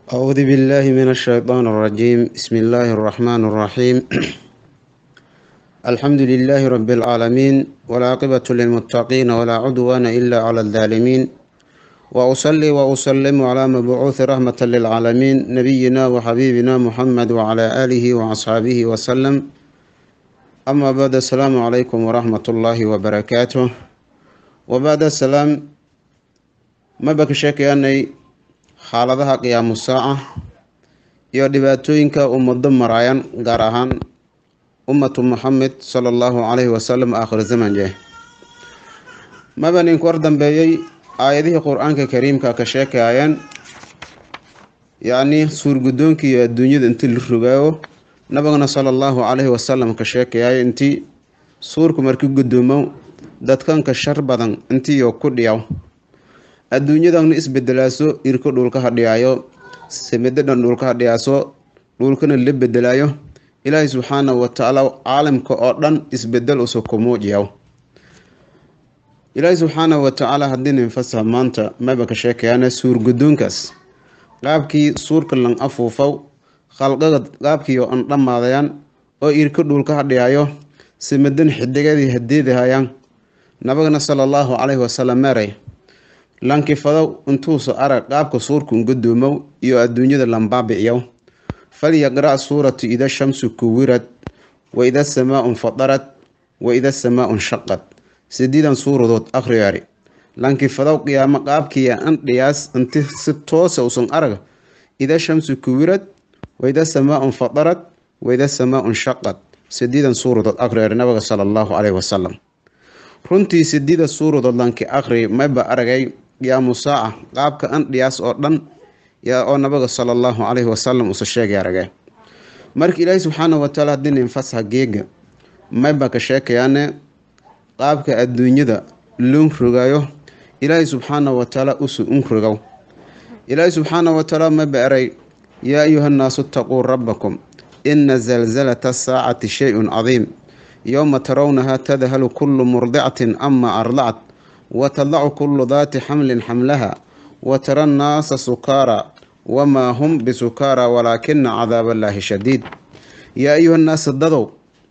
أعوذ بالله من الشيطان الرجيم بسم الله الرحمن الرحيم الحمد لله رب العالمين والعاقبة للمتقين ولا عدوان إلا على الظالمين وأصلي وأسلم على مبعوث رحمة للعالمين نبينا وحبيبنا محمد وعلى آله وأصحابه وسلم أما بعد السلام عليكم ورحمة الله وبركاته وبعد السلام ما بكشك أني xaaladaha qiyaamu saaca iyo dhibaatooyinka ummado maraayan gaar ahaan ummatu muxamed sala allahu calayhi wasalam aakhir zaman jeh maba ninku war dambeeyey aayadihii qur-aanka kariimka ka sheekayeen yacni suurguddoonki iyo adduunyada intii la rogaayo nabigana sala allahu calayhi wasalam ka sheekayay intii suurku marki guddoomo dadkanka shar badan intiiyo ku dhiyaw adduunyadana isbedelaaso irko dhulka hadhiyaayo samidadan dhulka hadhiyaaso dhulkana la bedelaayo ilaahay subxaanahu watacaala caalamka oo dhan isbedel usuku muujiyaw ilaahay subxaanahu watacaala haddii ninfasaha maanta maba ka sheekayaana suurgudoonkaas qaabkii suurka lan afuufaw khalqaga qaabkiio an dhammaadayaan oo irko dhulka hadhiyaayo samidan xidigadii hadeedahayaan nabagana sala allahu calayhi wasalam meeray lankifadow intuusa arag qaabka suurka ungudoomow iyo adduunyada lambaabi'yow falyaqra' suuratu ida shamsu kuwirad wa ida samaau nfadarad wa ida samaau nshaqad sideedan suuradood akhriyaari lankifadow qiyaamo qaabkiiya andhiyaas inti si toosa usan arag ida shamsu kuwirad wa ida samaau nfadarad wa ida samaau nshaqad sideedan suuradood akhriyaari nabiga sala allahu caleyhi wasalam runtii sideeda suuradood lanki akhri mayba aragay qiyaamu saaca qaabka andhiyaas oo dhan yaa oo nabiga sala allahu calayhi wasalam usa sheegay aragee marka ilaahi subxaanahu watacaala haddii ninfasaha geega mayba ka sheekayaane qaabka adduunyada loon rogaayo ilaahi subxaanahu watacaala usu un rogow ilaahi subxaanahu watacaala mayba eray yaa ayuha nnaasu itaquu rabbakum ina zalzalata asaacati shay-un cadiim yowma tarawnaha tadhalu kullu murdicatin ama ardacat watadacu kullu daati xamlin xamlaha watara nnaasa sukaara wamaa hum bisukaara walaakina cadaab allaahi shadiid yaa ayuha nnaas dadow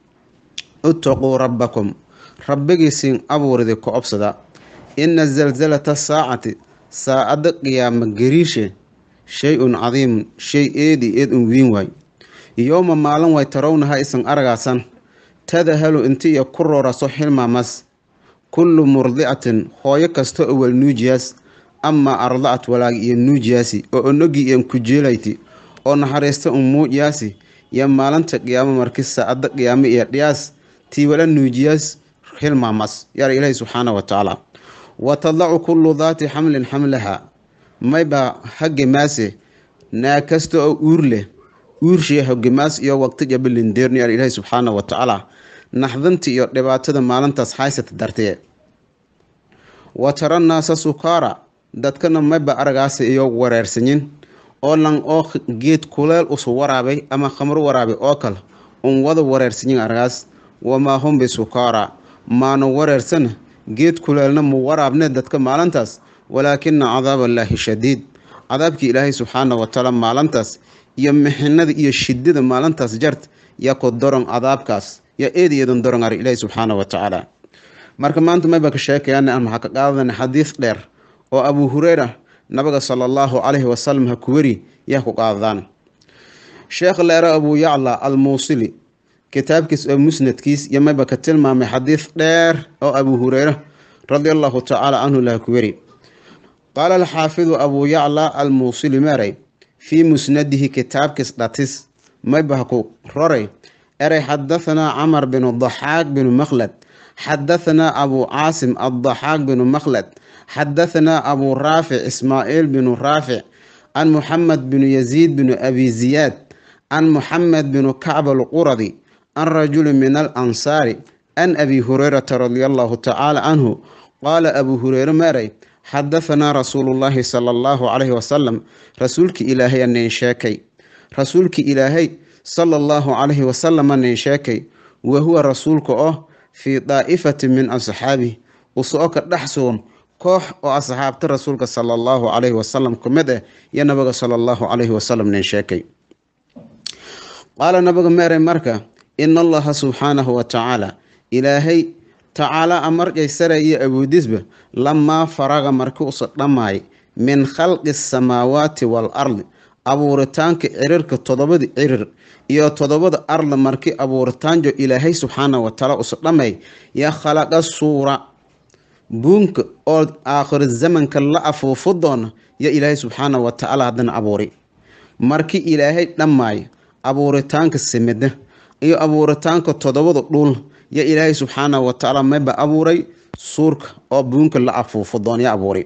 itaquu rabbakum rabbigiisiin abuuridi ku obsada ina zalzalata saacati saacadda qiyaama gariishe shay-un cadiimun shay eedi eed un wiin waay yowma maalin way tarawnaha isan aragaasan tadahalu intiiyo ku rooraso xilmaamas kullu murdicatin hooyo kasta oo wal nuujiyaas amaa ardacat walaag iyo nuujiyaasi oo onogii iyan ku jeelayti oo naxariista un muujiyaasi iyo maalinta qiyaamo marki saacadda qiyaamo iyo dhiyaas tii wala nuujiyaas xilmaamas yaara ilaahi subxaana wa tacaala wa tadacu kullu daati xamlin xamlaha mayba hagemaase naa kasta oo uur leh uurshii hogemaas iyo waqtija bilindeerni yaara ilaahi subxaana wa tacaala naxdanta iyo dhibaatada maalintaas haysata dartee wa tara naasa sukaara dadkana mayba aragaasa iyo wareersanyin oo lan oo geed kuleel usu waraabay ama khamro waraabay oo kale un wada wareersanyin aragaas wamaa hum bisukaara maana wareersana geed kuleelna mu waraabne dadka maalintaas walaakina cadaab allaahi shadiid cadaabkii ilaahay subxaana watacaala maalintaas iyo mixinada iyo shidada maalintaas jart yaa ku daron cadaabkaas yaa eed eedan daron ar ilaahi subxaana wa tacaala marka maanta mayba ka sheekayaan aan maxaa ka qaadana xadiis dheer oo abuu hureyra nabiga sala allahu calayhi wasalam ha ku weri yaa ku qaadadaan sheekh leera abuu yacla al muusili kitaabkiis oo musnadkiis iyo mayba ka tilmaamay xadiis dheer oo abuu hureyra radia allahu tacaala canhu laha ku weri qaala alxaafidu abuu yacla al muusili meeray fii musnadihi kitaabkiis dhatis mayba ha ku roray eray xadahanaa camar binu daxaaq binu makhlad xadahanaa abuu caasim addaxaaq binu makhlad xadahanaa abuu raafic ismaaciil binu raafic can muxamed binu yaziid binu abi ziyaad can muxamed binu kacb alquradi can rajuli min alansaari can abi hureyrata radia allahu tacaala canhu qaala abuu hureyre meeray xadahanaa rasuulullaahi sala allahu calayhi wasalam rasuulki ilaahay anayn sheekay rasuulki ilaahay sala allahu calayhi wasalama nin sheekay wa huwa rasuulka oo fii daa'ifatin min asxaabih usoo ka dhex sugan koox oo asxaabta rasuulka sala allahu calayhi wasalam ku mid ah iyo nabiga sala allahu calayhi wasalam nin sheekay qaala nabiga meeray marka ina allaha subxaanahu wa tacaala ilaahay tacaala amarjay sare iyo awoodisba lamaa faraga markii usa dhammaay min khalqi samaawaati wal ardi abuuritaanka cirirka todobada cirir iyo todobada arla markii abuuritaanjo ilaahay subxaana watacaala usa dhamay yaa khalaqa suura buunka oo aakhiro zamanka la afuufo doona yo ilaahay subxaana watacaala haddana abuuri markii ilaahay dhammaayo abuuritaanka simida iyo abuuritaanka todobada dhul yo ilaahay subxaana watacaala mayba abuuray suurka oo buunka la afuufo doona ya abuuray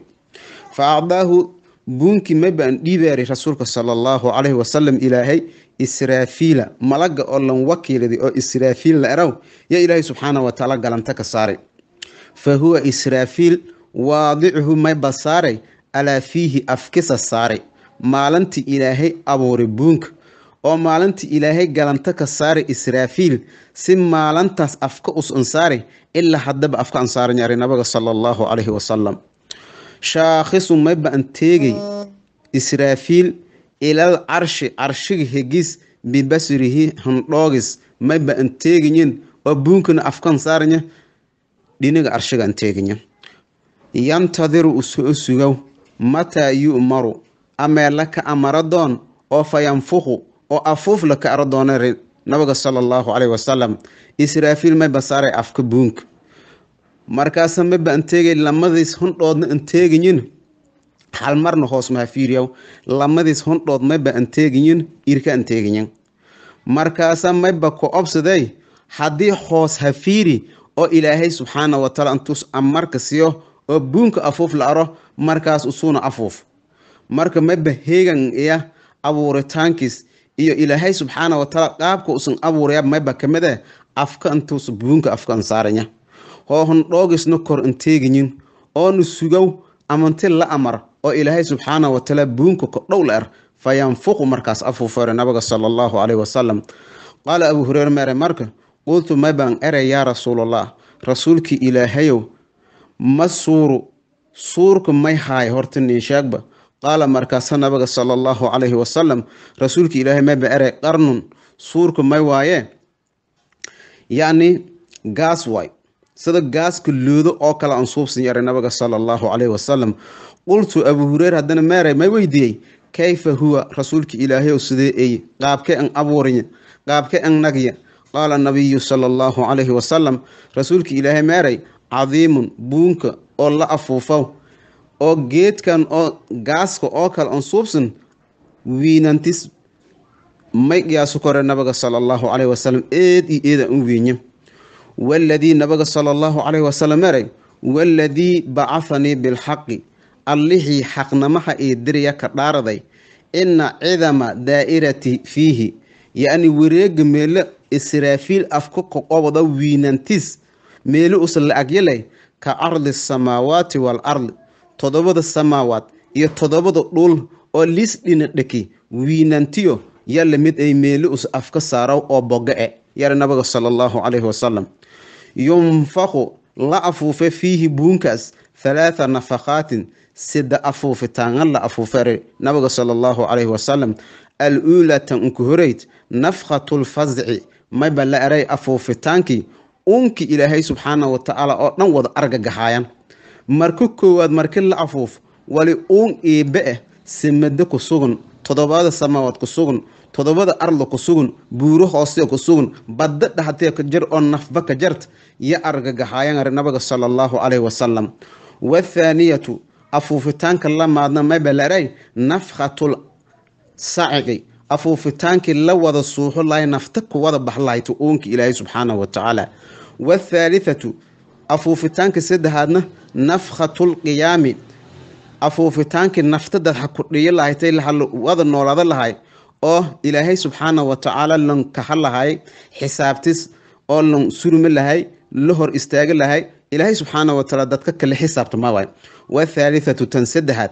fa acdaahu buunkii maybaan dhiibaari rasuulka sala allahu calayhi wasalam ilaahay israafiila malaga oo lan wakiiladi oo israafiil la eraw yo ilaahay subxaana watacaala galanta ka saaray fa huwa israafiil waadicuhu mayba saaray alaa fiihi afkisa saaray maalintii ilaahay abuuray buunka oo maalintii ilaahay galanta ka saaray israafiil si maalintaas afka us ansaaray ilaa haddaba afka ansaaran yaray nabiga sala allahu calayhi wasalam shaakhisu mayba an teegay israafiil ilal carshi carshiga hegis bibasrihi handhoogis mayba an teegayin oo buunkana afkan saaranya dhiniga carshiga an teeganya yantadiru usoo sugow mataa yu'maru amee laka amara doon oo fa yanfuqu oo afuuf laka ara doona nabiga sala allahu caleyhi wasalam israafiil mayba saaray afka buunka markaasa mayba an teegay lamadiis hundhoodna an teegayin hal marna hoos maha fiiriyaw lamadiis hundhood mayba an teegayin irka an teegayin markaasa mayba ku obsaday haddii hoos ha fiiri oo ilaahay subxaana wataala intuus amarka siiyo oo buunka afuuf la aro markaas usuuna afuuf marka mayba heegan iya abuuritaankiis iyo ilaahay subxaana wataala qaabka usan abuuraya mayba kamid eh afka intuus buunka afka an saaranya hoo hundhoogisna kor an teegayin oona sugow amanti la amar oo ilaahay subxaana wataala buunka kodhow la er fa yanfuqu markaas afuufeere nabiga sala allahu caleyhi wasalam qaala abuu hureyre meere marka qultu maybaan erey yaa rasuulallah rasuulkii ilaahayow ma suuru suurka may haay horta nin sheegba qaala markaasa nabiga sala allahu calayhi wasalam rasuulkii ilaahay mayba erey qarnun suurka may waaye yacni gaas waay sida gaaska loodo oo kale aan suubsan yaray nabiga sala allahu calayhi wasalam qultu abuu hureyre haddana meerey may weydiiyey kayfa huwa rasuulka ilaahayow sidee eye qaabkee an abuuriya qaabkee an nagya qaala nabiyu sala allahu calayhi wasalam rasuulka ilaahay meeray cadiimun buunka oo la afuufow oo geedkan oo gaaska oo kale aan suubsan wiinantis may qiyaaso kore nabiga sala allahu calayhi wasalam eed iyo eeda u wiinya waladii nabiga sala allahu calayhi wasalam meeray waladii bacahanii bilxaqi allihii xaqnamaha ee diraya ka dhaaraday ina cidama daa'irati fiihi yacni wareega meelo israafiil afka koqobada wiinantis meelo usa la agyalay ka ardi samaawaati wal ardi toddobada samaawaad iyo toddobada dhul oo liis dhina dheki wiinantiyo yalla mid ay meelo us afka saaraw oo boga-e yara nabiga sala allahu calayhi wasalam yunfaqu la afuufe fiihi buunkaas halaatha nafaqaatin sida afuufitaangan la afuufere nabiga sala allahu calayhi wasalam al uulaa tan unku horeyd nafkhatulfasci mayba la eray afuufitaankii unkii ilaahay subxaana watacaala oo dhan wada argagaxaayan marka koowaad marki la afuuf wali uun iibe ah simado ku sugan toddobada samaawaad ku sugan toddobada arda ku sugan buuro hoosee ku sugan badda dhaxtee ka jar oo nafba ka jart yo argagaxaayan nabiga sala allahu calayhi wasalam wathaaniyatu afuufitaanka la maadna mayba la eray nafkhatul saciqi afuufitaankii la wada suuxo lahay nafta ku wada baxlahayta uunkii ilaahay subxaanahu watacaala wathaalithatu afuufitaanka saddexaadna nafkhatulqiyaami afuufitaankii nafta dadxa ku dhiyo lahaytay wada noolaada lahay oo ilaahay subxaanahu watacaala lan kaha lahay xisaabtis oo lan surmi lahay la hor istaaga lahay ilaahay subxaanahu watacaala dadka kale xisaabtama waay wathaalithatu tan saddexaad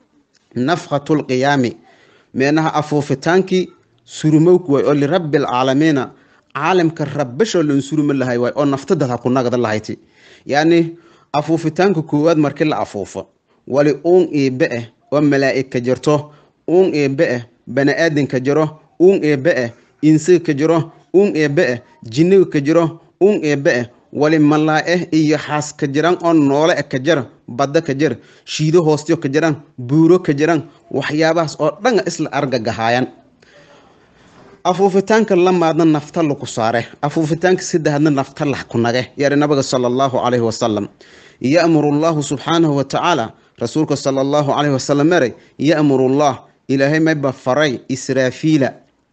nafkhatulqiyaami meenaha afuufitaankii surumowk waay oo lirabbi alcaalamiina caalamka rabbashoo lan surumi lahay waay oo nafta dadha ku nagda lahayti yacni afuufitaanka koowaad markii la afuufo wali uun eebe ah oo malaa'ig ka jirto uun eebe ah bani-aadan ka jiro uun eebe ah insiga ka jiro uun eebe ah jinniga ka jiro uun eebe ah wali malaa'eh iyo xaas ka jiraan oo noole ah ka jira badda ka jir shiido hoostiyo ka jiraan buuro ka jiraan waxyaabahaas oo dhan isla argagahaayaan afuufitaanka lamaadna nafta laku saare afuufitaanka saddexaadna nafta lax ku nage yari nabiga sala allahu calayhi wasalam ya'muru allahu subxaanahu watacaala rasuulka sala allahu calayhi wasalam eray ya'muru allah ilaahay mayba faray israafiila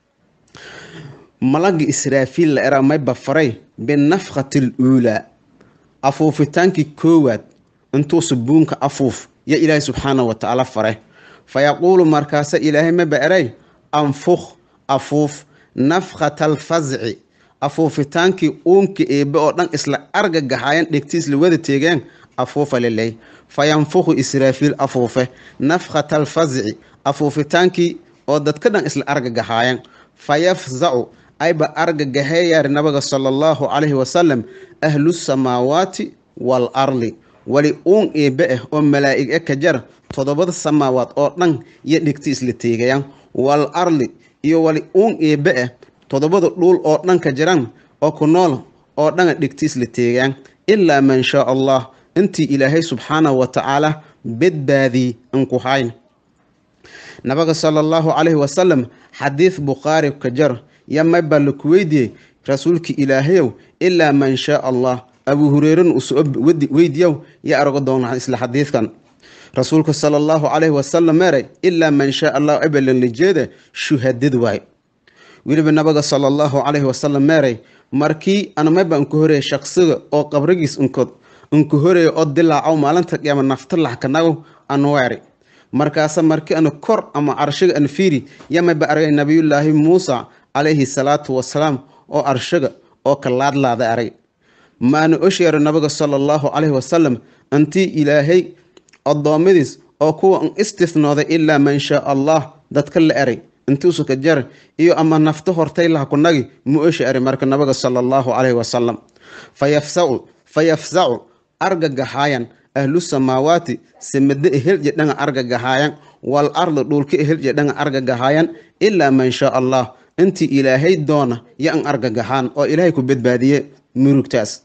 malagi israafiil la era mayba faray binafkhati aluulaa afuufitaankii koowaad intuusa buunka afuuf yo ilaahay subxaanahu watacaala faray fa yaquulu markaasa ilaahay mayba eray anfukh afuuf nafkhata alfasci afuufitaankii uunka eebe oo dhan isla argagaxayan dhegti isla wada teegeen afuufa liley fa yanfukhu israafiil afuufe nafkhata alfasci afuufitaankii oo dadka dhan isla argagaxaayan fa yafzacu ayba argagaheeyaari nabiga sala allahu calayhi wasalam ahlu samaawaati wal arli wali uun eebe ah oo malaa'ig e ka jar toddobada samaawaad oo dhan iyo dhegti isla teegayaan wal arli iyo wali uun eebe ah toddobada dhuul oo dhan ka jiraan oo ku nool oo dhana dhegti isla teegaan ilaa man shaa allah intii ilaahay subxaanahu wa tacaala badbaadii inku hayn nabiga sala allahu calayhi wasalam xadiid bukhaari ka jar ya mayba laku weydiiyey rasuulka ilaahayow ilaa man shaa allah abuu hureyran usoo weydiyow ya argo doona isla xadiidkan rasuulka sala allahu calayhi wasalam meeray ilaa man shaa allah ebelan lijeeda shuhadad waay weliba nabiga sala allahu calayhi wasalam meeray markii anamayba inka horeeya shaqsiga oo qabrigiis inkod inka horeeya oo dilaacow maalinta qiyaama nafta laxkanago anweeri markaasa markii ana kor ama arshiga an fiiri yamayba argay nabiyullaahi muusa calayhi salaatu wasalaam oo arshiga oo ka laadlaada arag maana osheero nabiga sala allahu calayhi wasalam intii ilaahay addoommadiis oo kuwa n istisnooday ilaa man shaa allah dadka la eray intuusu ka jar iyo ama nafta hortay laha kunagi mu osha eri marka nabiga sala allahu calayhi wasalam fayafsacu fayafsacu argagaxaayan ahlu samaawaati samade ehelje dhanga argagaxaayan wal ardi dhulka ehelje dhanga argagaxaayan ilaa man shaa allah intii ilaahay doona yo an argagaxaan oo ilaahay ku badbaadiye murugtaas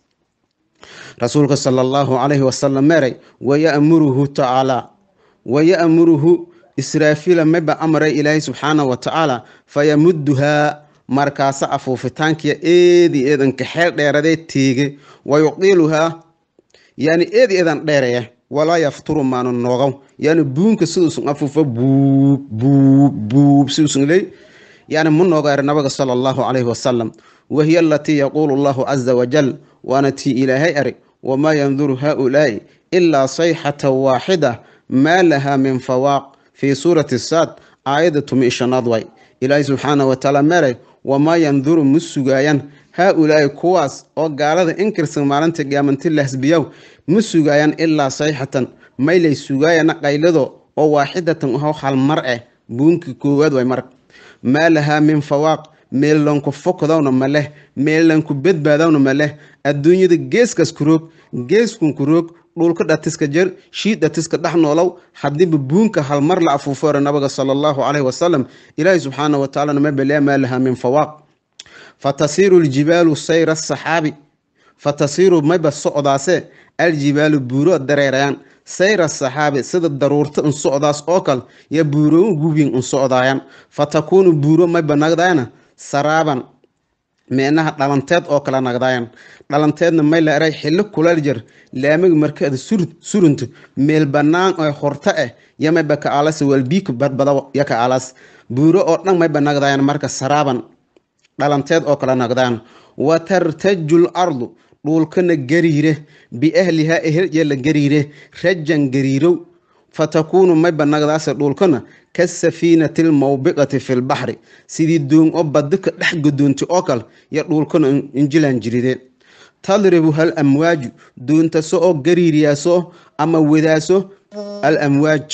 rasuulka sala allahu calayhi wasalam meeray waya'muruhu tacaalaa waya'muruhu israafiila mayba amray ilaahay subxaanahu wa tacaala fayamuduhaa markaasa afuufitaankiya eedi eedanka xeel dheeradee teege wayuqiiluhaa yani eedi eedan dheereya walaa yafturu maanu noogow yani buunka siduusun afuufa buub buub buub siduusun ley yani mu noogaari nabiga sala allahu calayhi wasalam wahiya alatii yaquulu allahu caza wajal waana tii ilaahay ari wamaa yanduru haaulaa'i ilaa sayxata waaxida maa lahaa min fawaaq fii suurati saad aayadda tumi ishanaad way ilaahay subxaana wa tacaala meeray wamaa yanduru ma sugaayaan haa-ulaa'i kuwaas oo gaalada inkirsan maalinta qiyaamanti lahsbiyow ma sugaayaan ilaa sayxatan maylay sugaayana qaylado oo waaxidatan aho halmar eh buunkii koowaad way mar maa lahaa min fawaaq meellanku fokdawna ma leh meellanku badbaadawna ma leh adduunyada geeskas ku roog geeskun ku roog dhulka dhatiska jer shiid dhatiska dhex noolow hadiiba buunka halmar la afuufore nabiga sala allahu calayhi wasalam ilaahi subxaana wa tacala nama belea maa lahaa min fawaaq fatasiiru ljibaalu sayra saxaabi fatasiiru mayba socdaase aljibaalu buuro dareerayaan sayra saxaabi sida daruurta in socdaas oo kale yo buuro gubyin in socdaayaan fatakuunu buuro mayba nagdaayana saraaban meenaha dhalanteed oo kale nagdaayan dhalanteedna may la eray xillo kulal jir laamiga markeeda surunta meel banaan oo horta ah yo mayba ka alas walbiika badbada yo ka alas buuro oo dhan mayba nagdaayan marka saraaban dhalanteed oo kale nagdaan wa tartaju l ardu dhuulkana gariire biahlihaa ehelje la gariire rajan gariirow fatakuunu mayba nagdaase dhuulkana kasafiinati lmawbiqati fi lbaxri sidii doon oo badika dhex godoonta oo kale yo dhuulkana injilan jiride tadribu hal amwaaju doontaso oo gariiriyaaso ama wadaaso al amwaaj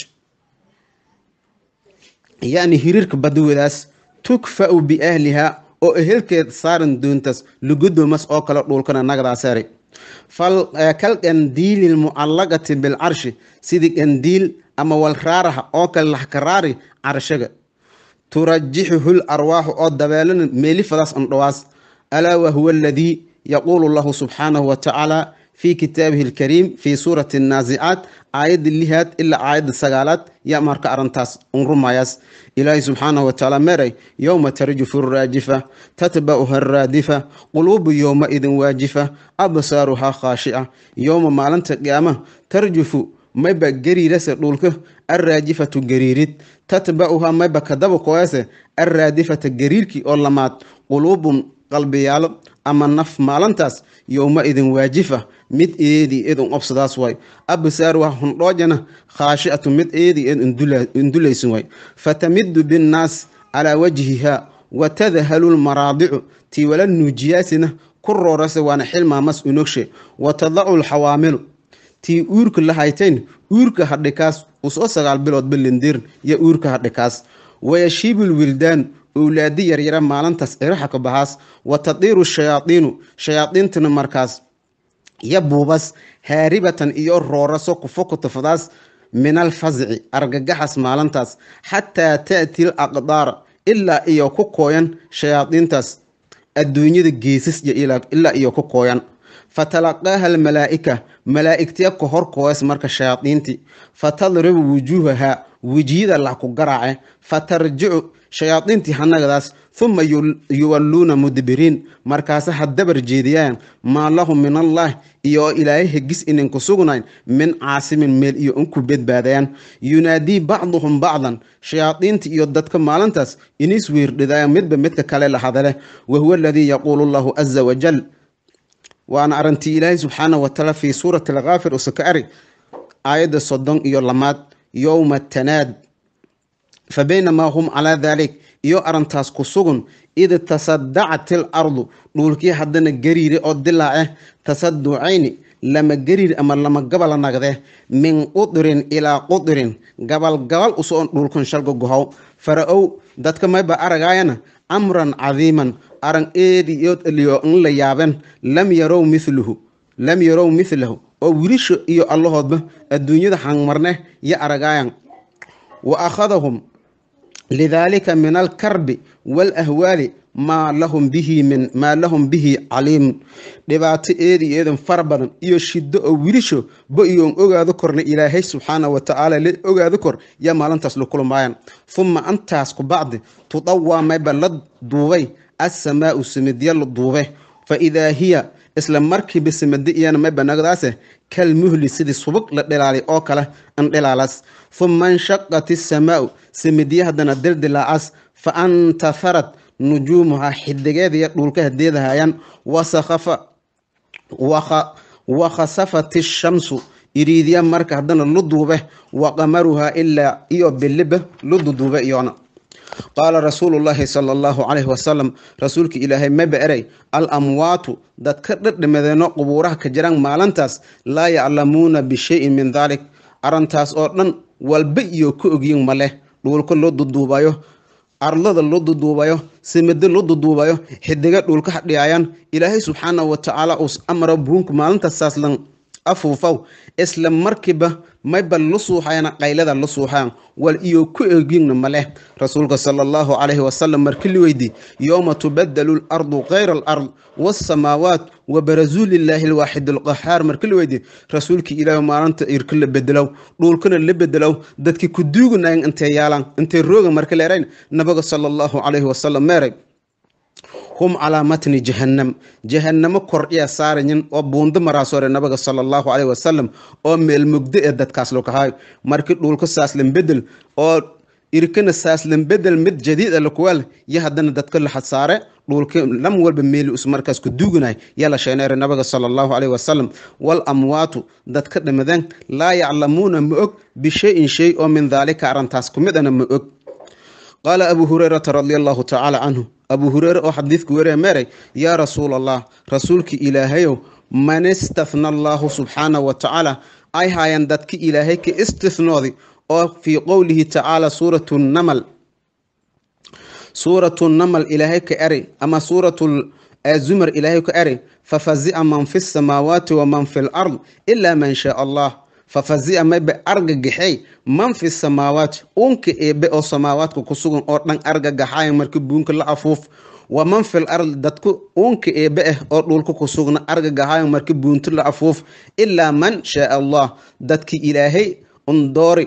yani hiriirka bada wadaas tukfa'u biahlihaa oo ehelkeed saaran doontaas lugudoomas oo kale dhuulkana nagdaasari kal qandiili lmucallaqati bilcarshi sidii qandiil ama walraaraha oo kale laxkaraari carshaga turajixuhu larwaaxu oo dabeelana meelifadaas andhowaas alaa wahuwa aladii yaquulu lahu subxaanahu watacaala fi kitaabihi alkariim fi suurati annaasicaat aayadda lihaad ilaa aayadda sagaalaad yaa marka arrintaas unrumayaas ilaahay subxaanahu watacaala meeray yowma tarjufu raajifa tatba'uha araadifa quluubu yowmaidin waajifa absaaruhaa khaashica yowma maalinta qiyaama tarjufu mayba gariirase dhulka arraajifatu gariirid tatba'uha mayba kadaba koyase arraadifata gariirkii oo lamaad quluubun qalbiyaalo ama naf maalintaas yowma idin waajifa mid eedii eed un obsadaas way absaaruha hundhoojana khaashicatu mid eedii eed indulaysin way fatamidu binnaas calaa wajhiha watadhalu lmaraadicu tii wala nuujiyaasina ku roorase waana xilmaamas unogshe watadacu lxawaamilu tii uurka la haytayn uurka hadhikaas usoo sagaal bilood balindir yo uurka hadhikaas wayashiibu lwildaan owlaadi yaryara maalintaas iraxa ka bahaas wa tadiiru shayaadiinu shayaadiintana markaas yo buubas haaribatan iyo rooraso kufokutafadaas min alfasci argagaxas maalintaas xataa ta'ti l aqdaar ilaa iyo ku kooyan shayaadiintaas adduunyada geesas ilaa iyo ku kooyan fatalaqaaha almalaa'ika malaa'igtiya ka hor kooyas marka shayaadiintii fatadribu wujuuhahaa wejiyada lah ku garaace fatarjicu shayaadiintii hanagadaas huma yuwalluuna mudbiriin markaase ha dabar jeediyaan maa lahum min allah iyo ilaahay hegis inanku sugnayn min caasimin meel iyo unku badbaadayaan yunaadii bacduhum bacdan shayaadiinta iyo dadka maalintaas inis weerdhidaayan midba midka kale la hadale wahuwa aladii yaquulu llahu caza wajal waana arintii ilaahay subxaanahu watacaala fii suurati alkaafir usaka ari aayadda soddon iyo lamaad yowma tanaad fa baynamaa hum calaa daalik iyo arintaas ku sugun id tasadacat il ardu dhulkii haddana gariire oo dilaace tasaducayni lama gariir ama lama gabala nagde min qudirin ilaa qudirin gabal gabal usoo dhulkan shalga gohow fara-ow dadka mayba aragaayana amran cadiiman aran eedi iyood eliyo in la yaaben lam yarow miluhu lam yarow milahu oo wilisha iyo allahoodba adduunyada hangmarne yo aragaayan wa akhadahum lidaalika min alkarbi waalahwaali maa lahum bihi min maa lahum bihi caliimun dhibaato eedi eedan fara badan iyo shiddo oo wilisho ba iyoon ogaado korna ilaahay subxaana wa tacaala la ogaado kor yaa maalintaas la kulmaayan huma antaas ku bacdi tudawaa mayba la duubay assamaau simidya la duube fa idaa hiya isla markiiba simadi iyana mayba nagdaase kal muhli sidii subag la dhilaalay oo kale an dhilaalas huma inshaqat isamaau simidya haddana dildilaacaas fa antaharat nujuumuhaa xidigeediya dhulka hadeedahayaan wasakhafa wakhasafat ishamsu iriidya marka haddana lu duube wa qamaruhaa ilaa iyo biliba lu duduube iyona qaala rasuulu llaahi sala allahu calayhi wasalam rasuulka ilaahay maba erey al amwaatu dadka dhadhamadeeno qubuuraha ka jiraan maalintaas laa yaclamuuna bishayin min daalik arrintaas oo dhan walba iyo ka ogyin ma leh dhuulka loo duduubayo arlada loo duduubayo simado loo duduubayo xidiga dhulka hadhiyayaan ilaahay subxaanahu watacaala uus amra buunka maalintasaas lan afuufaw isla markiiba mayba la suuxayana qaylada la suuxayan wal iyo ku egina maleh rasuulka sala allahu calayhi wasalam markii la weydii yowma tubadalu lardu kayra alard waasamaawaat wa barazuu lilaahi alwaaxid alqahaar markii la weydii rasuulkii ilaahi maalinta irka la bedelow dhulkana la bedelow dadkii ku duuganayan intay yaalan intay rooga marka leerayn nabiga sala allahu calayhi wasalam meeray hum calaa matni jahannam jahannamo kordhiya saarayin oo buundo maraasore nabiga sala allahu caleyhi wasalam oo meel mugdo ee dadkaas lokahay markii dhulka saaslan bedel oo irkana saaslan bedel mid jadiid a lakuwaal yo haddana dadka la xadsaare dhulka lam walba meeli us markaas ku duuganay yaa la sheeneere nabiga sala allahu caleyhi wasalam wal amwaatu dadka dhimadeen laa yaclamuuna ma og bishayin shay oo min daalika arrintaas ku mid ana ma og qaala abu hurayrata radia allahu tacaala canhu abu hureyre oo xadiidku weriya meeray yaa rasuul allah rasuulki ilaahayow man istahna allaahu subxaanahu wa tacaala ay haayeen dadki ilaahay ka istihnoodi oo fii qowlihi tacaala suuratu namal suuratu namal ilaahay ka eray ama suuratu ee zumar ilaahay ku eri fafazi'a man fi samaawaati waman fi lard ilaa man shaa allah fafazi'a mayba argagaxey man fi samaawaati uunka eebe oo samaawaadka ku sugan oo dhan argagaxaaya marka buunka la afuuf waman fil ard dadku uunka eebe ah oo dhulka ku sugna argagaxaaya marka buunta la afuuf ilaa man shaa allah dadki ilaahay undoori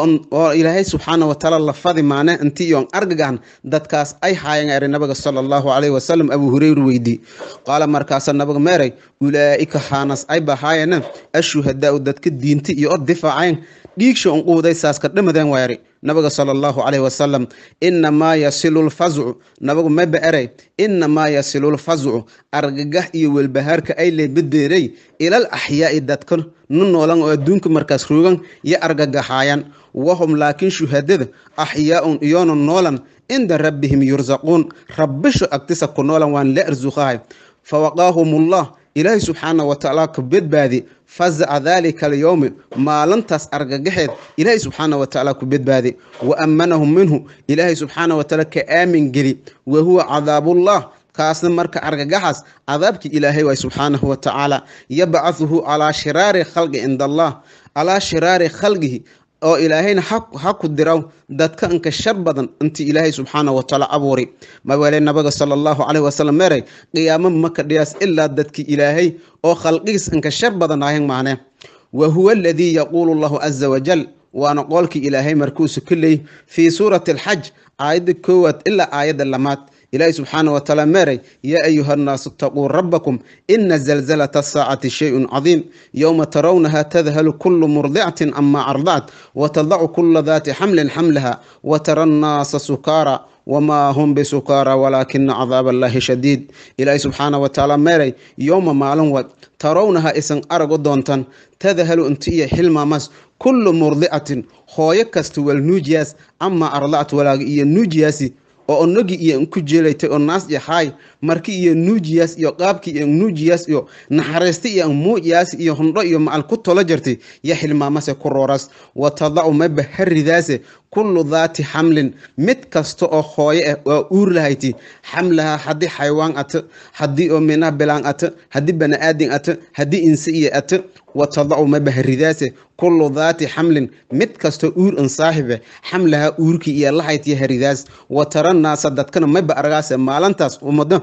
oo ilaahay subxaana watacaala la fadi maane intii iyoon argagahan dadkaas ay haayeen eri nabiga sala allahu calayhi wasalam abuu hureyra weydii qaala markaasa nabiga meeray ulaa'ika haanas ay bahaayana ashuhadaau dadka diinta iyo o difaaceen dhiigsha unquuday saaska dhamadeen weeri nabiga sala allahu calayhi wasalam inamaa yasilu lfazcu nabigu maba eray inamaa yasilu lfazcu argagax iyo welbahaarka ay leebadeeray ilal axyaa'i dadka nu noolan oo adduunka markaas roogan iyo argagaxaayan wahum laakiin shuhadada axyaaun iyoona noolan cinda rabbihim yursaquun rabbisho agtisa ku noolan waan la arsuqahay fawaqaahumullah ilaahay subxaana watacaala ka badbaadi fazaca daalika alyowmi maalintaas argagaxeed ilaahay subxaana watacaala ku badbaadi wa ammanahum minhu ilaahay subxaana watacaala ka aamin geli wa huwa cadaabullah kaasna marka argagaxaas cadaabkii ilaahay waay subxaanahu watacaala yabcahuhu calaa shiraari khalqi cinda allah calaa shiraari khalqihi oo ilaahayna ha ku diraw dadka inka shar badan intii ilaahay subxaana watacaala abuuri mawele nabiga sala allahu calayhi wasalam meeray qiyaamo maka dhiyaas ilaa dadkii ilaahay oo khalqigiis inka shar badan ahayn maane wa huwa aladii yaquulu llahu caza wajal waana qoolkii ilaahay markuusu ka leey fii suurati alxaj aayadda koowaad ilaa aayadda lamaad ilaahi subxaana watacaala meeray yaa ayuha nnaasu itaquu rabbakum ina zalzalata asaacati shayun cadiim yowma tarawnaha tadhalu kulu murdicatin ama ardacat watadacu kula daati xamlin xamlaha watara annaasa sukaara wamaa hum bisukaara walaakina cadaab allahi shadiid ilaahi subxaana watacaala meeray yowma maalin wa tarawnaha isan arago doontan tadhalu inti iyo xilmaamas kullu murdicatin hooyo kasta wal nuujiyaas ama ardacat walaaga iyo nuujiyaasi oo onogi iyo ku jeelaytay oo naas iyo haay marki iyo nuujiyaas iyo qaabki iyo nuujiyaas iyo naxariista iyo muujiyaas iyo hundho iyo macal ku tolo jirtay ya xilmaamase ku rooras watadacu maba haridaase kullu daati xamlin mid kasta oo hooye ah waa uur lahayti xamlaha haddii xaywaan ata haddii oo mina bilaan ata haddii bani-aadin ata haddii inse iyo ata watadacu maba haridaase kullu daati xamlin mid kasta uur in saaxibe xamlaha uurkii iyo lahaytiyo haridaas watara naasa dadkana maba argaase maalintaas ummado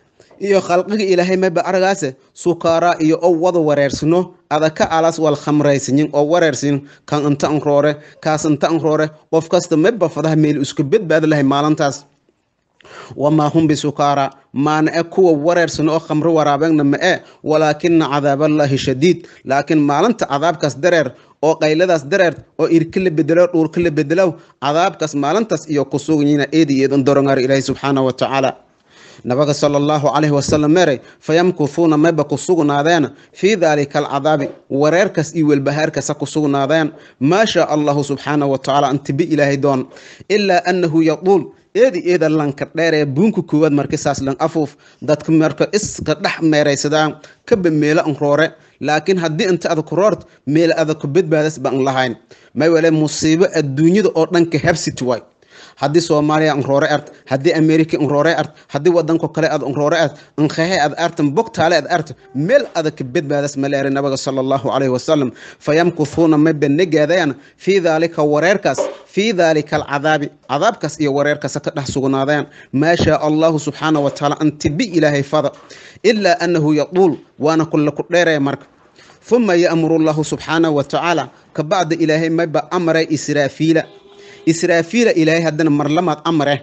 iyo khalqiga ilaahay maba argaase sukaaraa iyo oo wada wareersino adaka alas wal khamraysanin oo wareersin kan inta an roore kaas inta an roore qof kasta maba fadaha meel isku badbaadi lahay maalintaas wamaa hum bisukaara maana e kuwa wareersan oo khamro waraabeenna ma e walaakina cadaaballaahi shadiid laakiin maalinta cadaabkaas dareer oo qayladaas dareer oo irka la bedelo dhuurka la bedelow cadaabkaas maalintaas iyo ku suganyina eedi eedan dorongaar ilaahi subxaana wa tacaala nabiga sala allahu calayhi wasalam meeray fayamkuhuuna mayba ku sugnaadeen fii daalika alcadaabi wareerkaas iyo welbahaarkaasa ku sugnaadeen maa shaa allahu subxaana wa tacaala antibi ilaahay doon ilaa annahu yaquul eedi eeda lanka dheer ee buunka koowaad markisaas lan afuuf dadka marka iska dhex meeraysadaan kaba meelo an roore laakiin haddii inta ada ku roort meel ada ku badbaadas baan lahayn may wale musiibo adduunyada oo dhanka habsiti waay haddii soomaaliya nroore art haddii america nroore art haddii wadanko kale ad nroore art nkhehe ad artan bogtaale ad art meel adag badbaadas maleere nabiga sala allahu calayhi wasalam fayamkuhuuna may banegaadayaan fii daalika wareerkaas fii daalika alcadaabi cadaabkaas iyo wareerkaas ka dhex sugnaadayaan maa shaa allahu subxaana wa tacaala antibi ilaahay fada ilaa annahu yaquul waana kulle ku dheeraya marka uma ya'muru llahu subxaanahu wa tacaala kabacda ilaahay mayba amray israafiila israafiila ilaahay haddana marlamaad amre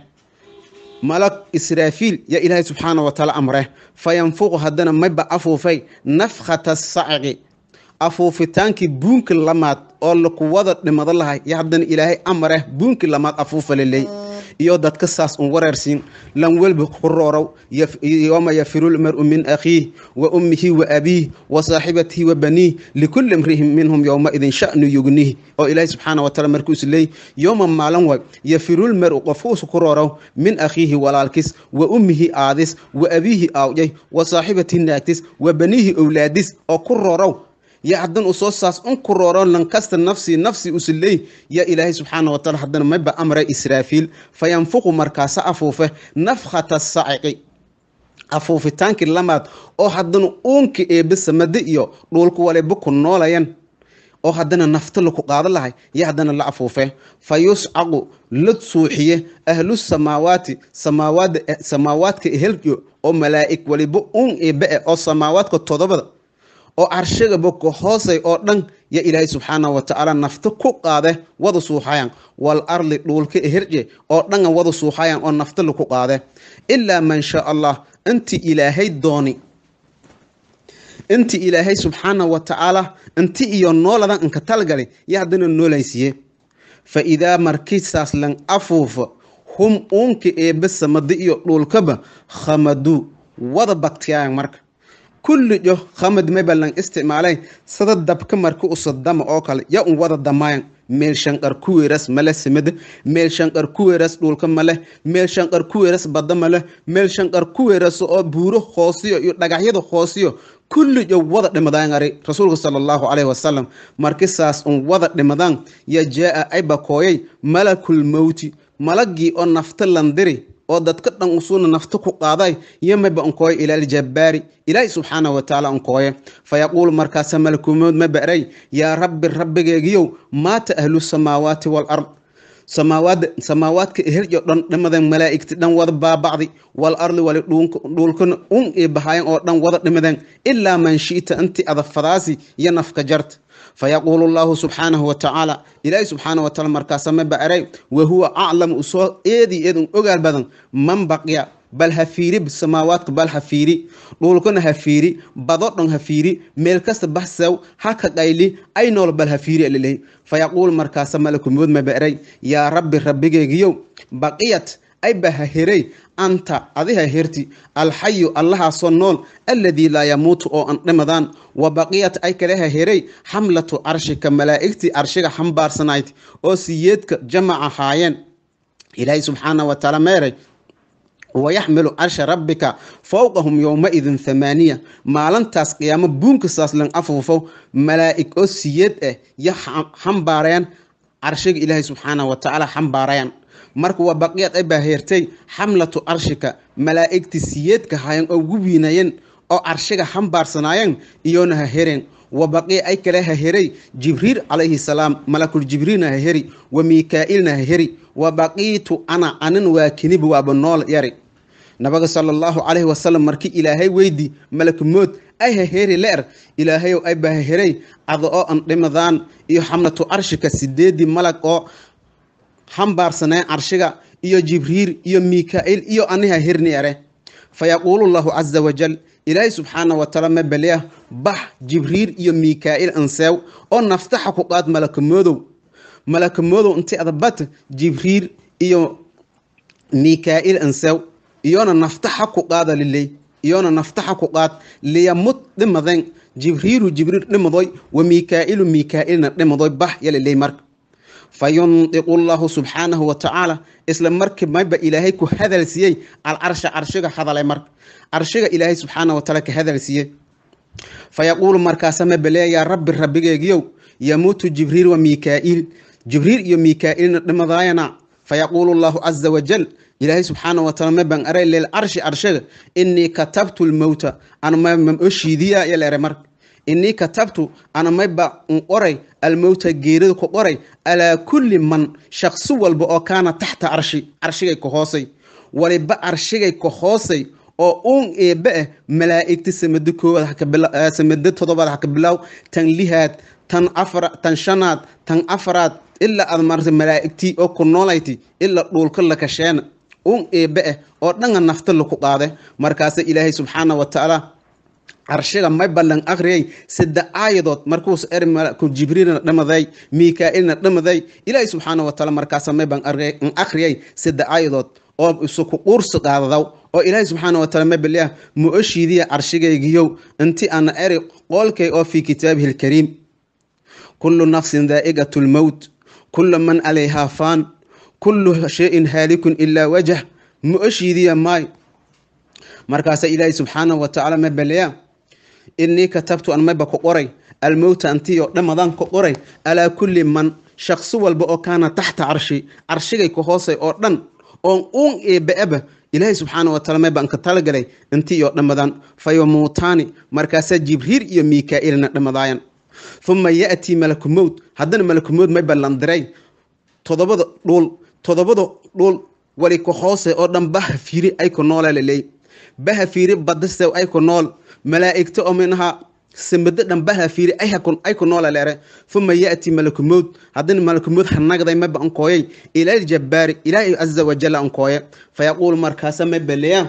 malag israafiil yaa ilaahay subxaana wa tacaala amre fayanfuqu haddana mayba afuufay nafkhata sacqi afuufitaankii buunki lamaad oo lakuwada dhimado lahay yo haddana ilaahay amre buunki lamaad afuufa leley iyo dadka saas un wareersiin lan welba ku roorow yooma yafiru lmaru min akhiih wa ummihi wa abiih wa saaxibatihi wa baniih likulli imri'in minhum yowmaidin sha'nu yugniih oo ilaahay subxaana wa taala markuus leey yooma maalin way yafiru lmaru qofkuus ku roorow min akhiihi walaalkis wa ummihi aadis wa abiihi aawjay wa saaxibatihi naagtis wa baniihi owlaadis oo ku roorow yo haddan usoo saas un ku rooro lankasta nafsii nafsi usiley yaa ilaahay subxaana wa taala haddana mayba amray israafiil fayanfuqu markaasa afuufe nafkhata saciqi afuufitaankii lamaad oo haddana uunka eebbe samade iyo dhuulka waliba ku noolayan oo haddana nafta laku qaado lahay iyo haddana la afuufe fa yuscaqu la suuxiye ahlu samaawaati samaawaada samaawaadka ehelyo oo malaa'ig waliba uun eebbe eh oo samaawaadka todobada oo carshigaba ka hoosay oo dhan ya ilaahay subxaana wa tacaala nafta ku qaade wada suuxayan wal arli dhuulka eherje oo dhanga wada suuxayan oo nafta laku qaade ilaa man shaa allah inti ilaahay dooni inti ilaahay subxaana wa tacaala inti iyo nooladan inka talgali yo haddana noolaysiye fa idaa markisaas lan afuufa hum uunka eebbe samada iyo dhuulkaba khamaduu wada bagtiyayan marka kulli jo khamad maba lan isticmaalay sada dabka marka usadama oo kale ya un wada damayan meel shanqar ku weeras male samada meel shanqar ku weeras dhulka male meel shanqar ku weeras badda male meel shanqar ku weeras oo buuro hoosiyo iyo dhagaxyada hoosiyo kulli jo wada dhimadaan ari rasuulka sala allahu calayhi wasalam markisaas un wada dhimadaan ya jaa ay bakooyay malakul mowti malagii oo nafta landiri oo dadka dhan usuuna nafta ku qaaday yomaba unkooye ilaaljabbaari ilaahi subxaana wa tacaala unkooye fa yaquulu markaasa malakumood ma ba'ray yaa rabbi rabbigeegiyow maata ahlu samaawaati walard samaawaada samaawaadka ehelyo dhan dhimadan malaa'igti dhan wada baabacdi wal arli wali dhuulkana un ii bahayan oo dhan wada dhimadan ilaa man shi'ta inti adafadaasi iyo nafka jarta fayaquulu llahu subxaanahu wa tacaala ilaahi subxaana wa taala markaasa ma ba'ray wa huwa aclamu usoo eedii eed un ogaal badan man baqiya bal ha fiiri samaawaadka bal ha fiiri dhulkana ha fiiri bado dhan ha fiiri meel kasta baxsaw haka qayli ay nool bal ha fiiri alileh fayaquul markaasa malakumood ma ba'ray yaa rabbi rabbigeegiyow baqiyat ay ba ha heray anta adi ha herti alxayu allahaasoo nool alladii laa yamuutu oo an dhimadaan wa baqiyat ay kale ha heray xamlatu carshika malaa'igtii carshiga xambaarsanayd oo siyeedka jamaca haayeen ilaahay subxaana wa taala meeray wayaxmilu carsha rabbika fowqahum yowmaidin thamaaniya maalintaas qiyaamo buunkasaas lan afuufo malaa'ig oo siyeed ah yo xambaarayaan carshiga ilaahay subxaana wa tacaala xambaarayaan marka waa baqiyad ay baa heertay xamlatu carshika malaa'igti siyeedka hayan oo gubiinayeen oo carshiga xambaarsanaayeen iyoona ha hereen wa baqiya ay kale ha heray jibriil calayhi salaam malakul jibriilna ha heri wa miikaa'ilna ha heri wa baqiitu ana anin waa kiniba waaba nool yari nabiga sala allahu calayhi wasalam markii ilaahay weydi malakumood ay ha heri leer ilaahayow ay baa ha heray ada oo an dhimadaan iyo xamlatu carshika sideedii malag oo xambaarsaneen carshiga iyo jibriil iyo miikaa'il iyo aniha herni ere fa yaquulu llahu caza wajal ilaahay subxaana wa taala ma beliya bax jibriil iyo miikaa'il anseew oo naftaxa ku qaad malakamoodow malakamoodow inti adabat jibriil iyo miikaa'il anseew iyona naftaxa ku qaada liley iyona naftaxa ku qaad liyamud dhimaden jibriilu jibriil dhimadoy wa miikaa'ilu miikaa'ilna dhimadoy bax yaliley marka fayundiqu llahu subxaanahu wa tacaala isla markii mayba ilaahay ku hadal siiyey alcarsha carshiga hadalay marka carshiga ilaahay subxaana wa taala ka hadal siiyey fayaquulu markaasa ma beleya yaa rabbi rabbigeegiyow yamuutu jibriil wa miikaa'il jibriil iyo miikaa'ilna dhimadaayana fayaquulu llahu caza wajal ilaahay subxaana wa taala ma ban aray lilcarshi carshiga inii katabtu lmowta ana ma oshiidiya yaleere marka inii katabtu ana mayba n qoray almowta geerida ku qoray alaa kulli man shaqsi walba oo kaana taxta carshi carshigay ka hoosay waliba carshigay ka hoosay oo uun eebbe ah malaa'igta samado koowaad samado todobaad haka bilow tan lihaad tan afar tan shanaad tan afaraad ilaa aad marta malaa'igtii oo ku noolayti ilaa dhuulka la kasheena uun eebbe ah oo dhanga nafta laku qaade markaasa ilaahay subxaana wa tacaala carshiga may ballan akhriyay sadde aayadood markuus er malaku jibriilna dhamaday miikaa'ilna dhamaday ilaahay subxaana wa taala markaasa may ban akhriyay sadde aayadood oo isuku quursi qaadadaw oo ilaahay subxaana wa taala may baliyah ma oshiidiya carshigaygiyow inti ana eri qoolkay oo fii kitaabihi alkariim kullu nafsin daa'iqatu lmowt kullu man calayhaa faan kullu shayin haalikun ilaa wajah ma oshiidiya maay markaasa ilaahay subxaana wa tacaala may baliya inii katabtu an mayba ku qoray almowta antiyo dhamadan ku qoray alaa kulli man shaqsi walba oo kaana taxta carshi carshigay ka hoosay oo dhan oon uun eebbe-aba ilaahay subxaana wa taala mayba anka talagalay intii iyo dhammadaan fayamuutaani markaasaa jibriil iyo mikaa-iilna dhammadaayan uma ya'tii malaku mowt haddana malaku mowt mayba landiray todobada dhuul todobada dhuul wali ku hoose oo dhan baha fiiri ay ku noola laleey baha fiiri badasew ay ku nool malaa'igta oo minaha samado dhan baha fiiri ay ku noola leere uma ya'tii malaku mowt haddana malaku mowt hanagday mayba ankooyay ilal jabbaari ilaahay caza wajal ankooye fayaquulu markaasa mayba leeyaa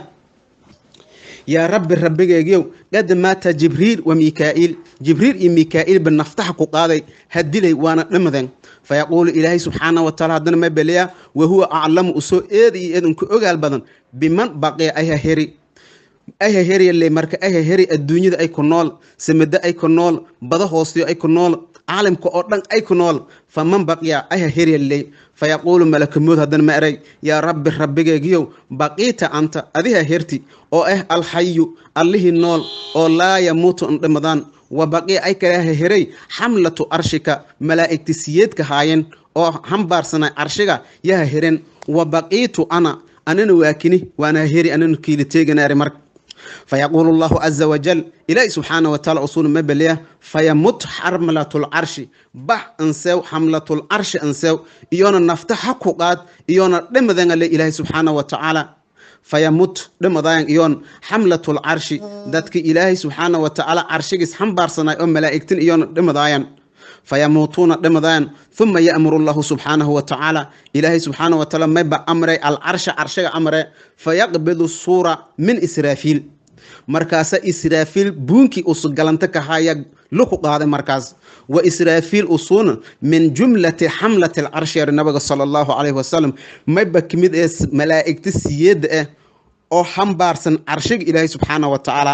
yaa rabbi rabbigeegiyow qad maata jibriil wa mikaa-iil jibriil iyo mikaa-iil ba naftaha ku qaaday hadilay waana dhamadeen fayaquulu ilaahay subxaana wa taala haddana ma beleyaa wahuwa aclamu usoo eeda iyo eedanku ogaal badan biman baqee ayha heri ayha heryale marka ayha heri adduunyada ay ku nool samado ay ku nool bada hoostiyo ay ku nool caalamka oo dhan ay ku nool faman baqiya ayha heryale fayaquulu malakamood haddana ma eray yaa rabbi rabbigeegiyow baqiita anta adiha herti oo ah alxayu allihii nool oo laa yamuutu indhimadaan wa baqii ay kaleha heray xamlatu arshika malaa'igti siyeedka haayeen oo hambaarsanay carshiga yaha heren wa baqiitu ana anana waakini waana heri anana kiili teeganaari marka fayaquulu allahu caza wajal ilaahi subxaana wa taala usuuna ma beliya fayamut xamlatulcarshi bax ansew xamlatulcarshi ansew iyoona nafta ha ku qaad iyoona dhimadangale ilaahi subxaana wa tacaala fayamut dhimadayan iyoon xamlatulcarshi dadka ilaahay subxaana wa tacaala carshigiis xambaarsanay oo malaa'igtin iyoona dhimadaayan fayamuutuuna dhimadayan uma ya'muru llahu subxaanahu wa tacaala ilaahay subxaana wa tacaala mayba amray alcarsha carshiga amre fayaqbidu suura min israafiil markaasa israafiil buunkii usu galanta kahaya luku qaaday markaas wa israafiil usuuna min jumlati xamlati alcarshi yari nabiga sala allahu calayhi wasalam mayba kamid ee malaa'igta siyeedda ah oo xambaarsan carshiga ilaahay subxaana wa tacaala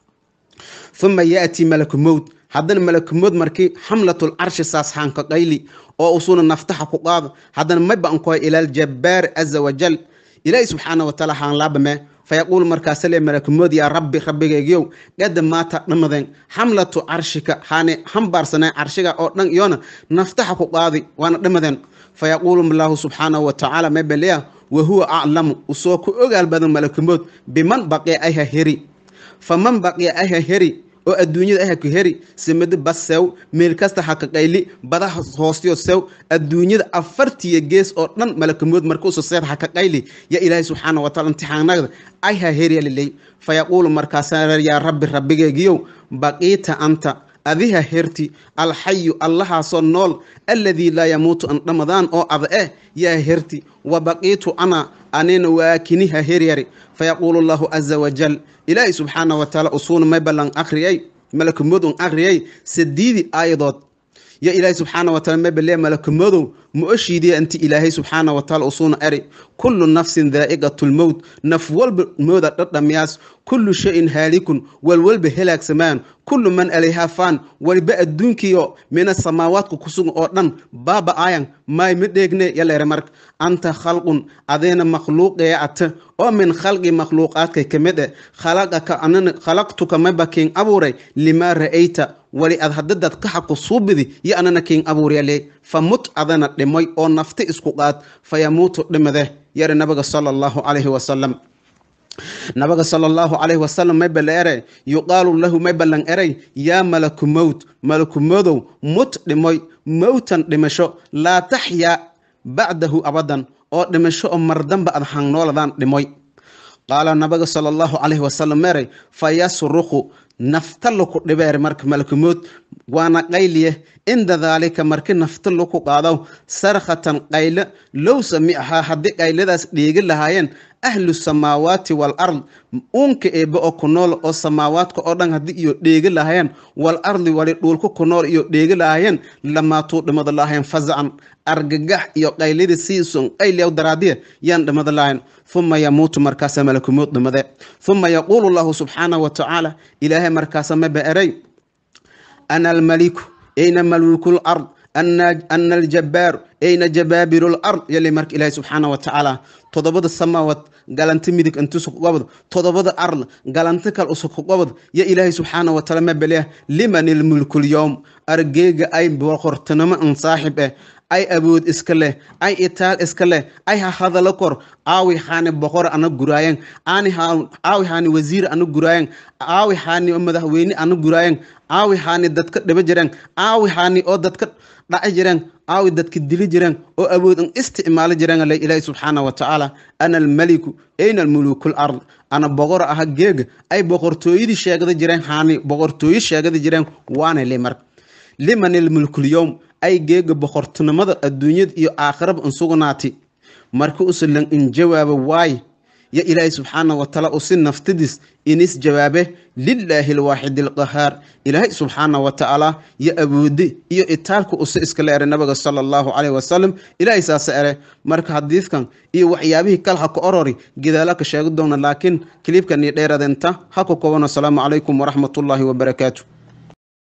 uma ya'tii malaku mowt haddana malakumood markii xamlatul carshi saas haanka qayli oo usuna naftaha ku qaado haddana mayba ankoy ilaal jabbaar caza wajal ilaahi subxaana wa taala haan laabame fayaquulu markaasa le malakumood yaa rabbi rabbigaygiyow qada maata dhamadeen xamlatu carshika haane hambaarsanay carshiga oo dhan iyona naftaha ku qaadi waana dhamadeen fayaquulu allahu subxaanahu wa tacaala mabeleya wahuwa aclamu usoo ku ogaal badan malakumood biman baqiya ayha heri faman baqiya ayha heri oo adduunyada aha ku heri samado bas sew meel kasta haka qayli badaha hoostiyo sew adduunyada afartiya gees oo dhan malakamood markuusu seed haka qayli ya ilaahay subxaana wa taala imtixaanagda ay ha heryaliley fayaquulu markaasa yaa rabbi rabbigeegiyow baqiita anta adiha herti alxayu allahaasoo nool alladii laa yamuutu an dhamadaan oo ada eh yaa herti wa baqiitu ana anina waakiniha heryari fayaquulu allahu caza wajal ilaahay subxaana wa taala usuuna may ballan akhriyay malakumood un akhriyay sadiidi aayadood ya ilaahay subxaana wa taala may balee malakumodow ma oshiidiya inti ilaahay subxaana wa taala usuuna eri kullu nafsin daa'iqatu lmowt naf walba mooda dhadhamiyaas kullu shayin haalikun walwalba helaagsamaan kullu man alayhaa faan waliba adduunkiyo mina samaawaadka ku sugan oo dhan baaba aayan maay ma dheegne yaleere marka anta khalqun adeena makhluuqee ata oo min khalqi makhluuqaadkay ka mid eh khalaqaka anana khalaqtuka maba kiin abuuray limaa ra'ayta wali ad hadadad ka xaqu suubidi yo anana kiin abuuryale famut adana dhimay oo nafti isku qaad fayamuutu dhimade yari nabiga sala allahu calayhi wasalam nabiga sala allahu calayhi wasalam may bala ere yuqaalu lahu may ballan eray yaa malaku mowt malaku modow mut dhimoy mowtan dhimasho laa taxyaa bacdahu abadan oo dhimasho oo mardamba ad hangnooladan dhimoy qaala nabiga sala allahu calayhi wasalam meeray fayasruqu nafta laku dhibeer marka malakumood waana qayliye cinda daalika marki nafta laku qaado sarkhatan qayle low samicahaa haddii qayladaas dheegi lahaayeen ahlu samaawaati wal ard uunka eebe oo ku nool oo samaawaadka oo dhan haddii iyo dheegi lahaayeen wal ardi wali dhuulka ku nool iyo dheegi lahaayeen lamaatuu dhimada lahayen fazacan argagax iyo qayladii siisun qayliyaw daraadiya yaan dhimada lahayn uma yamuutu markaasa malakumood dhimade uma yaquulu llahu subxaanahu wa tacaala ilaahay markaasa maba eray ana almaliku ayna malikul ard ana aljabaaru ayna jabaabiru lard yali marka ilaahay subxaana wa tacaala todobada samaawaad galanti midig intusukugobod todobada arl galanti kal usukugobod ya ilaahay subxaana wa taala mabaleah liman ilmulkulyowm argeega ay boqortinimo an saaxib eh ay awood iska leh ay itaal iska leh ay ha hadalo kor aawi haani boqor ana guraayan aani aawi haani wasiir ana guraayan aawi haani madaxweyne ana guraayan aawi haani dadka dhiba jireen aawi haani oo dadka dhaci jireen aawi dadka dili jireen oo awood an isticmaali jireen le ilaahi subxaana wa tacaala ana almaliku ayna almuluku lard ana boqor aha geega ay boqortooyadii sheegada jireen haani boqortooyo sheegada jireen waana le marka liman ilmulkulyowm ay geega boqortinimada adduunyada iyo aakhiraba insugnaati marka usulan in jawaaba waay ya ilaahi subxaana wa taala usi naftadiis inis jawaabe lilaahi alwaaxid alqahaar ilaahay subxaana wa tacaala yo awoode iyo itaalka use iskala ere nabiga sala allahu caleyhi wasalam ilaahay saasa ere marka xadiidkan iyo waxyaabihii kale ha ka orori gadaala ka sheegi doona laakiin kiliibkan iyo dheeradenta ha ku koban asalaamu calaykum waraxmatullaahi wabarakaatu